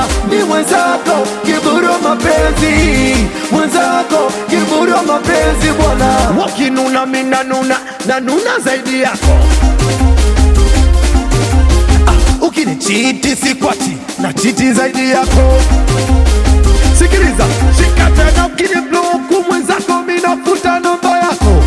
ni mwenzako kiburu mapenzi mwenzako kiburu mapenzi bwana wakinuna mina nuna na nuna zaidi yako ah, ukinichiti sikwati na chiti zaidi yako sikiliza shika tena ukinibloku mwenzako minafuta namba yako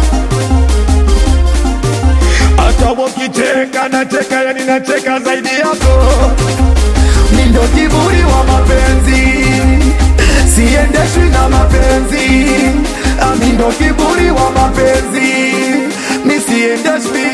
hata wakicheka nacheka yani nacheka zaidi yako mi ndo kiburi wa mapenzi siendeshwi na mapenzi ami ndo kiburi wa mapenzi mi siendeshwi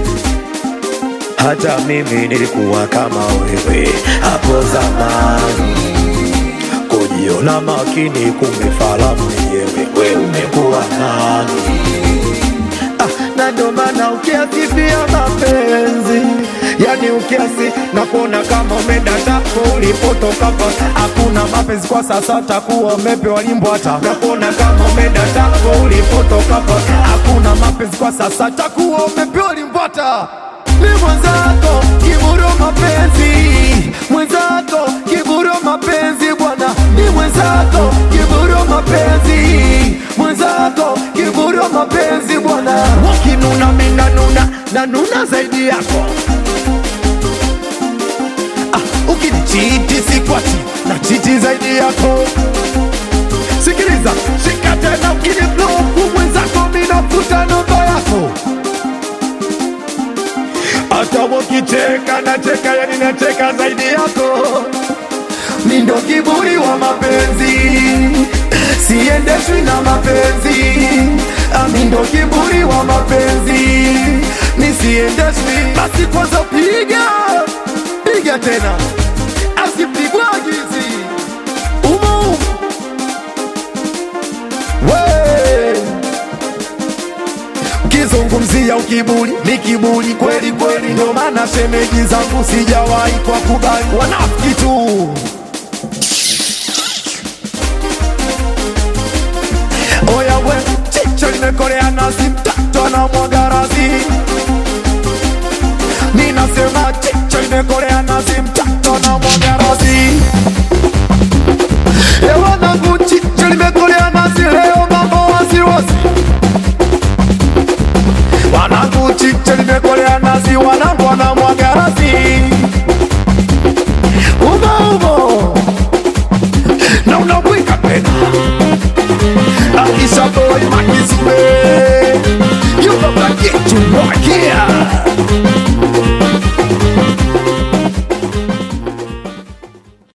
hata mimi nilikuwa kama wewe hapo zamani kujiona makini kumbe fala mwenyewe we umekuwa nani ah, na ndo maana ukiasifia mapenzi yani ukiasi na kuona kama umedatapo ulipotoka pa hakuna mapenzi kwa sasa takuwa umepewa limbo hata na kuona kama umedatapo ulipotoka pa hakuna mapenzi kwa sasa takuwa umepewa limbo hata mi mwenzako kiburo mapenzi mwenzako kiburo mapenzi bwana mi mwenzako kiburo mapenzi mwenzako kiburo mapenzi bwana wakinuna mina nuna na nuna zaidi yako ah, ukinichiti sikwati na chiti zaidi yako sikiliza shika tena ukinibloku mwenzako minafuta namba yako hata wakicheka nacheka yani nacheka zaidi yako mi ndo kiburi wa mapenzi siendeshwi na mapenzi ami ndo kiburi wa mapenzi mi siendeshwi basi kwanza piga piga tena asipigwagizi umo we kizungumzia ukiburi ni kiburi kweli kweli, ndo maana shemeji zangu sijawahi kwa kubali wanafiki tu. Oya we, chicho limekolea nazi, mtoto anamwaga razi. Mi nasema chicho limekolea nazi, mtoto anamwaga razi. E wanangu, chicho limekolea nazi, leo mambo wasiwasi wanangu chiche limekolea nazi, wanangu wanamwaga razi umo umo na unabwika tena Aisha boy makizube yuko bakitu mwakia